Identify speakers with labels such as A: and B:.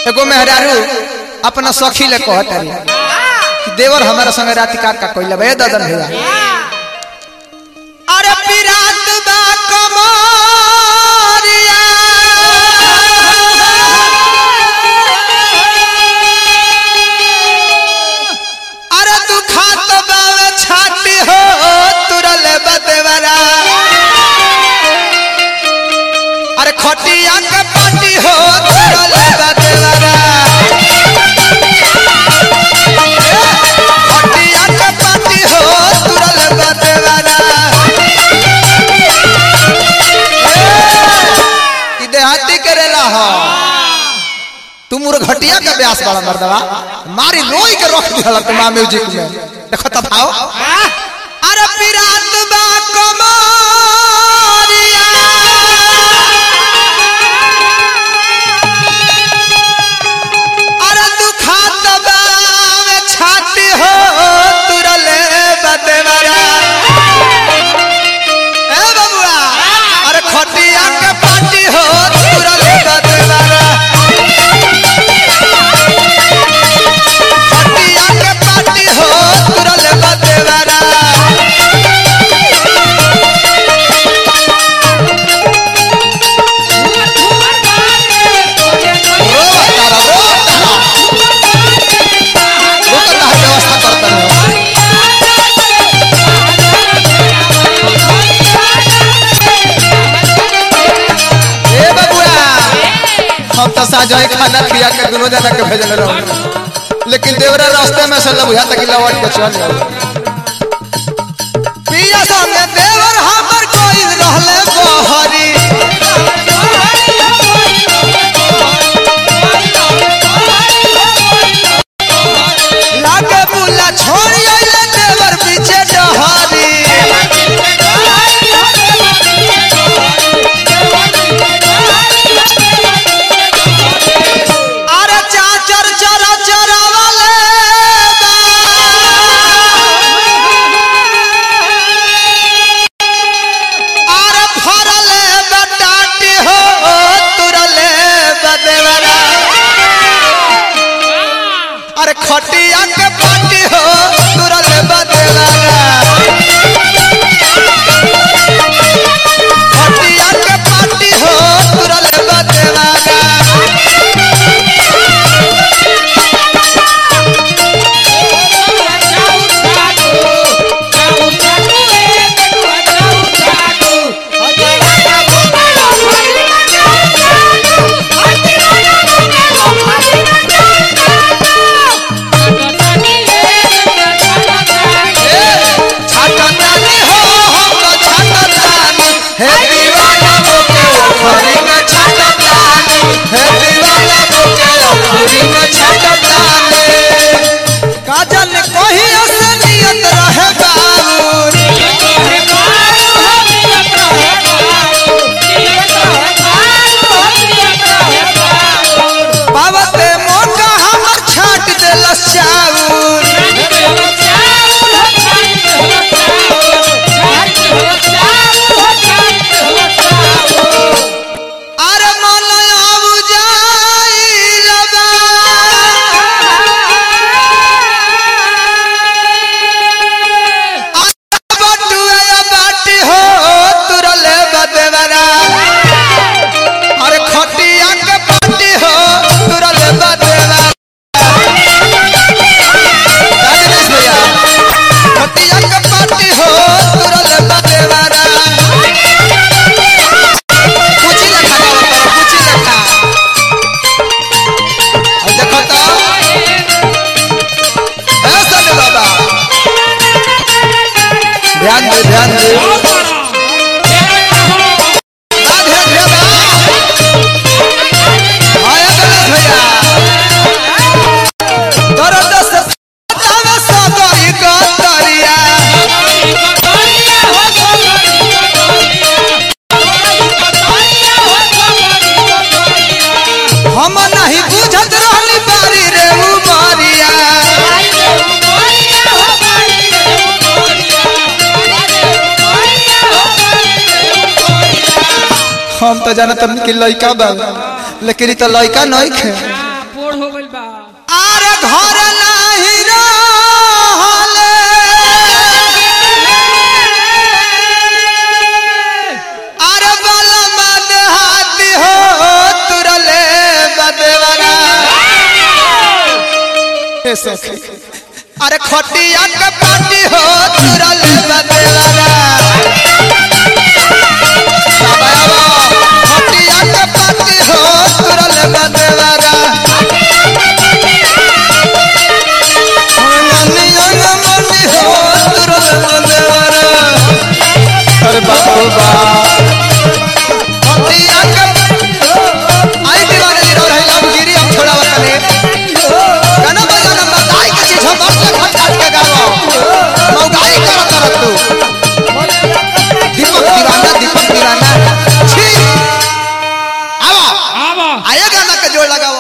A: एगो मेहरारू अपना सखी ले कहत रही कि देवर हमारा संग रात का का कोइला बे ददन भैया अरे पिरात बा कमरिया अरे तू खात बावे छाती हो तुरल बदेवरा अरे खटिया के पाटी हो तुरल बदेवरा खटिया के पाटी हो तुरल बदेवरा ई देहाती करेला हो तू मोर घटिया के ब्यास वाला मर्दवा मारी रोई के रख दिहला तुम म्यूजिक में देखो तब आओ अरे पिरात बा कमरिया अरे तू खात बावे छाती हो तुरले बदेवरा ए बबुआ अरे खटिया के पाटी हो तुरले बदेवरा खटिया के पाटी हो तुरले बदेवरा रो तारा रो तारा रो तारा व्यवस्था करता है ए बबुआ हम तो साजो खाना पिया के दोनों जना के भेजल रहो लेकिन देवरा रास्ते में से बुझा तक लौट के चल जाओ पिया संगे देवर हमर कोई रहले बहरी लागे बुला छोड़ी आइले देवर पीछे डहरी अरे चाचर चरा चरा वाले अरे फरले बटाटी हो तुरले बदेवरा अरे खटिया के पाटी हो तुरले बदेवरा खटिया के पाटी हो तुरले बदेवरा छाटतानी हो हम तो छाटतानी हे दीवाना बोके ओखरी में छाटतानी हे दीवाना बोके ओखरी में छाटतानी काजल कोही असलियत रहे बाबू बाबते मोका हमर छाट देलस चाउर अरे मन आबु जाई रबा बटुआ बाटी हो तुरले बदेवरा अरे खटिया के पाटी हो तुरले बदेवरा राजेश भैया खटिया के पाटी हो तुरले बदेवरा कुछ लखा गावा पर कुछ लखा और देखो तो ऐसा नहीं बाबा ध्यान दे ध्यान दे बा ध्यान दे बा आया गणेश भैया दर्द से बतावे सगरी गतरिया हम नहीं बुझत रहली बारी रे उमरिया हम तो जानत कि लइका बा लेकिन ई तो लइका नहीं खे आरे घर नाही रहले आरे बाला मन हाथी हो तुरले बदवरा ए सखी अरे खटिया के पाटी हो तुरले बदवरा खटिया के पाटी हो तुरले बदवरा मनी अंग मनी हो तुरले बदवरा अरे बाबू बा खटिया के आई दीवाने दी रही हम गिरी हम छोड़ा वतने गाना बजाना बताई के चीज हम बस खट खट के गाओ मौगाई कर कर तू दीपक दीवाना दीपक दीवाना छी आवा
B: आवा
A: आया गाना के जोड़ लगाओ